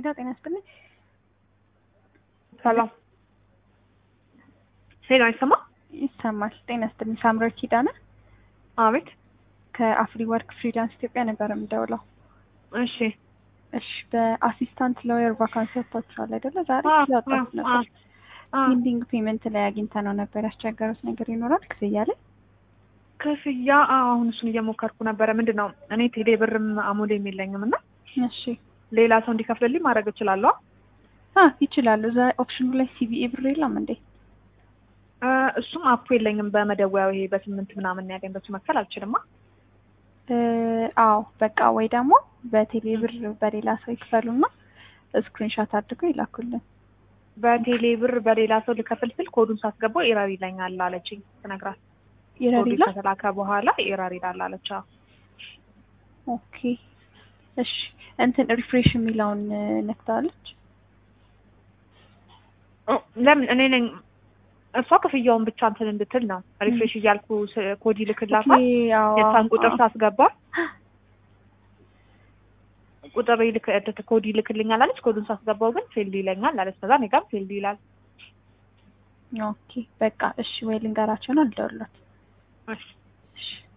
ጤና ይስጥልኝ። ሰላም ሄሎ፣ አይሰማ? ይሰማል። ጤና ይስጥልኝ። ሳምራዊት ኪዳነ አቤት። ከአፍሪ ወርክ ፍሪላንስ ኢትዮጵያ ነበር የምደውለው። እሺ እሺ፣ በአሲስታንት ሎየር ቫካንሲ ወጥቷችኋል አይደለ? ዛሬ አዎ፣ ስላጣሁት አዎ፣ ነበር። አዎ። ፔንዲንግ ፔመንት ላይ አግኝተ ነው ነበር ያስቸገሩት ነገር ይኖራል ክፍያ ላይ? ክፍያ አዎ፣ አሁን እሱን እየሞከርኩ ነበረ። ምንድን ነው እኔ ቴሌ ብርም አሞሌም የለኝም እና እሺ ሌላ ሰው እንዲከፍልልኝ ማድረግ እችላለሁ? አ ይችላሉ። እዛ ኦፕሽኑ ላይ ሲቢኢ ብር የለም እንዴ? እ እሱም አፑ የለኝም። በመደወያው ይሄ በስምንት ምናምን ያገኝ በሱ መክፈል አልችልማ። እ አዎ በቃ ወይ ደግሞ በቴሌ ብር በሌላ ሰው ይክፈሉና ስክሪንሾት አድርገው ይላኩልን። በቴሌ ብር በሌላ ሰው ልከፍል ስል ኮዱን ሳስገባው ኤረር ይለኛል አለችኝ ስነግራት። ይረድ ኮዱ ይላል። ከተላከ በኋላ ኤረር ይላል አለች። አዎ። ኦኬ እሺ እንትን ሪፍሬሽ የሚለውን ነክታለች። ኦ፣ ለምን እኔ ነኝ እሷ ክፍያውን ብቻ እንትን እንድትል ነው ሪፍሬሽ እያልኩ ስ- ኮድ ይልክላታል። የእሷን ቁጥር ሳስገባ ቁጥር ይልክ እት- ኮድ ይልክልኛል አለች። ኮዱን ሳስገባው ግን ፌልድ ይለኛል አለች። ከዛ እኔ ጋርም ፌልድ ይላል። ኦኬ በቃ እሺ ወይ ልንገራቸው ነው ልደውልለት። እሺ እሺ